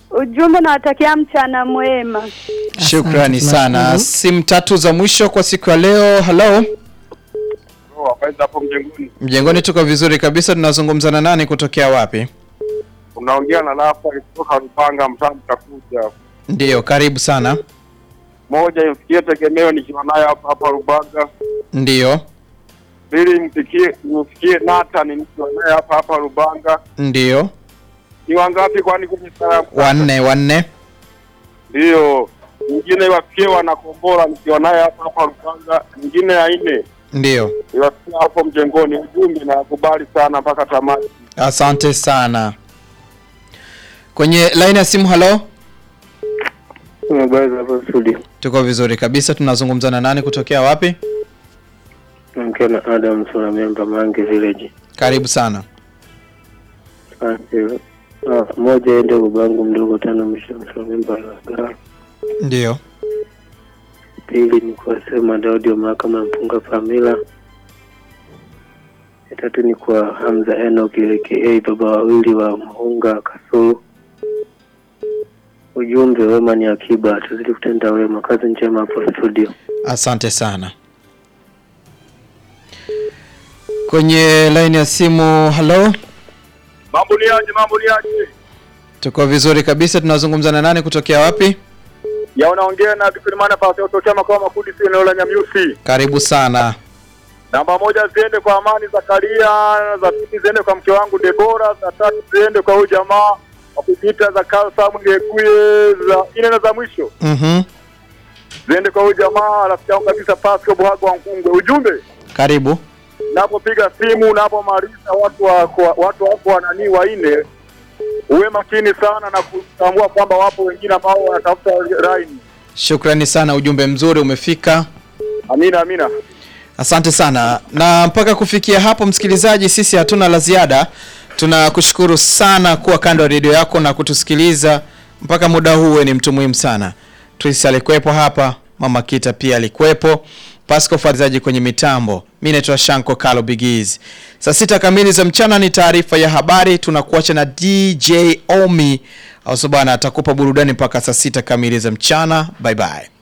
Ujumbe nawatakia mchana mwema. Shukrani Asante, sana. tunashukuru. Simu tatu za mwisho kwa siku ya leo. Hello. hapo mjengoni Mjengoni tuko vizuri kabisa. Tunazungumza na nani kutokea wapi? unaongea na Rafa kutoka Rupanga mtaa mtakuja Ndiyo, karibu sana. moja imfikie tegemeo nikiwa naye hapa hapa Rubanga Ndiyo, pili mfikie imfikie Nathan nikiwa naye hapa hapa Rubanga ndiyo. ni wangapi kwani kwenye saa Wanne, wanne. ndio nyingine iwafikie wanakombora nikiwa naye hapa hapa Rubanga nyingine ya nne Ndiyo. iwafikie hapo mjengoni ujumbe na kubali sana mpaka tamati Asante sana. Kwenye line ya simu, hello. Habari za hapo studio. Tuko vizuri kabisa. Tunazungumza na nani kutokea wapi? Naongea na Adam Sura memba Mange Village. Karibu sana. Asante. Ah, moja ende ubangu mdogo tano mwisho Sura memba la Ndiyo. Pili ni kwa sema Daudi wa mahakama ya mpunga Pamila. Ya tatu ni kwa Hamza Enoch aka baba wawili wa Muhunga Kasulu. Ujumbe wema ni akiba, tuzidi kutenda wema. Kazi njema hapo studio. Asante sana. Kwenye line ya simu, hello. mambo ni aje mambo ni aje Tuko vizuri kabisa. Tunazungumza na nani kutokea wapi? ya unaongea na Kifilimana pasi kutokea makao makuu si eneo la Nyamyusi Karibu sana. Namba moja ziende kwa Amani Zakaria, za pili ziende kwa mke wangu Debora, za tatu ziende kwa huyu jamaa wa kujiita za Karl Samuel Ngekuye, za nne na za mwisho Mhm. ziende kwa huyu jamaa rafiki yangu kabisa Pasco Buhago wa Nkungwe. Ujumbe, Karibu. napopiga simu napomaliza watu wako watu wako wananii wanne, uwe makini sana na kutambua kwamba wapo wengine ambao wanatafuta line. Shukrani sana, ujumbe mzuri umefika. Amina, amina. Asante sana. Na mpaka kufikia hapo, msikilizaji, sisi hatuna la ziada. Tunakushukuru sana kuwa kando ya redio yako na kutusikiliza mpaka muda huu. Wewe ni mtu muhimu sana. Tris alikuwepo hapa, Mama Kita pia alikuwepo, Pasco Fadzaji kwenye mitambo. Mimi naitwa Shanko Kalo Bigiz. Saa sita kamili za mchana ni taarifa ya habari. Tunakuacha na DJ Omi au bwana atakupa burudani mpaka saa sita kamili za mchana. Bye bye.